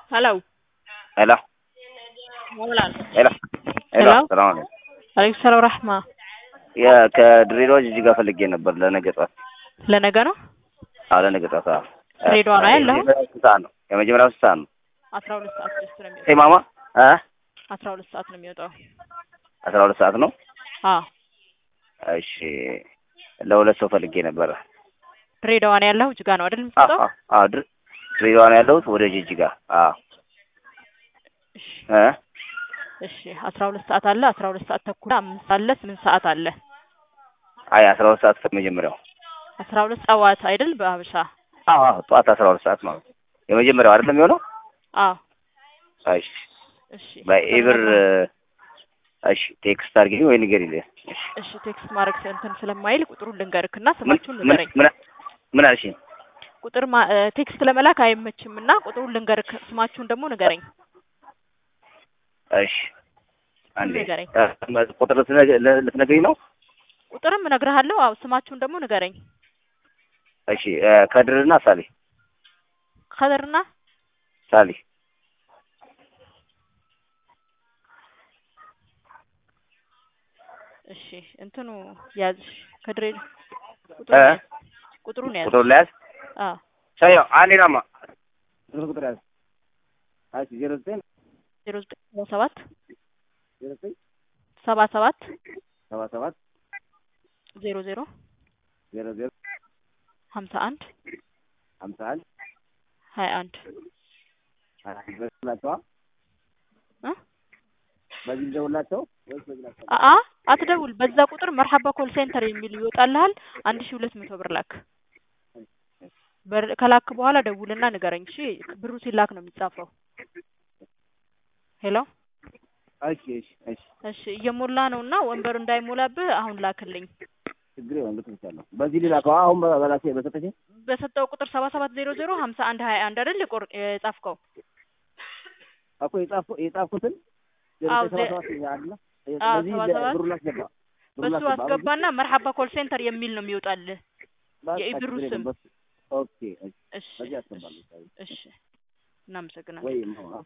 Hello. Hello. Walaal. Hello. Hello? ሰላም አለይኩም። አለይኩም ሰላም ረህማ። ያ ከድሬዳዋ ጅጅጋ ፈልጌ ነበር ለነገ ጠዋት። ለነገ ነው? አዎ ለነገ ጠዋት። አዎ ድሬዳዋ ነው ያለኸው? የመጀመሪያው ስንት ሰዓት ነው? የመጀመሪያው ስንት ሰዓት ነው? አስራ ሁለት ሰዓት ድረስ ነው የሚወጣው። ሄ ማማ እ አስራ ሁለት ሰዓት ነው የሚወጣው። አስራ ሁለት ሰዓት ነው። አዎ እሺ ለሁለት ሰው ፈልጌ ነበረ። ድሬዳዋ ነው ያለኸው? ጅጋ ነው አይደል አዎ የምትወጣው? አዎ አዎ ድር- ድሬዳዋ ነው ያለሁት ወደ ጅጅጋ። አዎ እሺ እ እሺ አስራ ሁለት ሰዓት አለ፣ አስራ ሁለት ሰዓት ተኩል አምስት አለ፣ ስምንት ሰዓት አለ። አይ አስራ ሁለት ሰዓት መጀመሪያው። አስራ ሁለት ጠዋት አይደል በሀበሻ? አዎ አዎ ጠዋት አስራ ሁለት ሰዓት ማለት ነው። የመጀመሪያው አይደለም የሚሆነው? አዎ እሺ እሺ በኢብር እሺ ቴክስት አድርጊ ወይ ንገሪኝ። እሺ እሺ ቴክስት ማድረግ እንትን ስለማይል ቁጥሩን ልንገርክና ምን ስማችሁን ምን ንገረኝ። ምን ምን አልሽኝ? ቁጥር ማ- እ፣ ቴክስት ለመላክ አይመችም እና ቁጥሩን ልንገርክ፣ ስማችሁን ደግሞ ንገረኝ። እሺ አንዴ ንገረኝ። እ፣ ቁጥር ልትነግ- ል- ልትነግሪኝ ነው? ቁጥርም እነግርሃለሁ። አዎ ስማችሁን ደግሞ ንገረኝ። እሺ እ፣ ከድርና ሳሊ ከደርና ሳሊ እሺ እንትኑ ያዝ ከድሬ እ ቁጥሩን ያዝ ቁጥሩን ያዝ። ቁጥር ለያዝ አዎ ሰዮ አንዴ ናማ ቁጥር ያዝ እሺ ዜሮ ዘጠኝ ዜሮ ዘጠኝ ሰባ ሰባት ዜሮ ዘጠኝ ሰባ ሰባት ሰባ ሰባት ዜሮ ዜሮ ዜሮ ዜሮ ሀምሳ አንድ ሀምሳ አንድ ሀያ አንድ በላቸዋ እ በዚህ ደውላቸው ወይስ በዚህ ላቸው? አአ አትደውል። በዛ ቁጥር መርሐባ ኮል ሴንተር የሚል ይወጣልሃል። አንድ ሺህ ሁለት መቶ ብር ላክ። በር ከላክ በኋላ ደውልና ንገረኝ። እሺ ብሩ ሲላክ ነው የሚጻፈው። ሄሎ እሺ እሺ እሺ እሺ እየሞላ ነው እና ወንበሩ እንዳይሞላብህ አሁን ላክልኝ። ችግር የለም ልክልሻለሁ። በዚህ ሊላከው አሁን በላሴ በሰጠሽ በሰጠው ቁጥር ሰባ ሰባት ዜሮ ዜሮ ሀምሳ አንድ ሀያ አንድ አይደል የቆር- የጻፍከው? እኮ የጻፍኩ- የጻፍኩትን ዜሮ አዎ፣ ዘጠኝ ሰባ ዜ- ሰባት ይላል። አዎ፣ በዚህ ሰባ ሰባት ብሩን አስገባ ብሩን በሱ አስገባ። አስገባና መርሐባ ኮል ሴንተር የሚል ነው የሚወጣልህ። በቃ የኢብሩ ችግር የለም። ስም። በሱ ኦኬ እሺ እሺ በዚህ እሺ አስገባለሁ። እሺ እናመሰግናለን። ወይ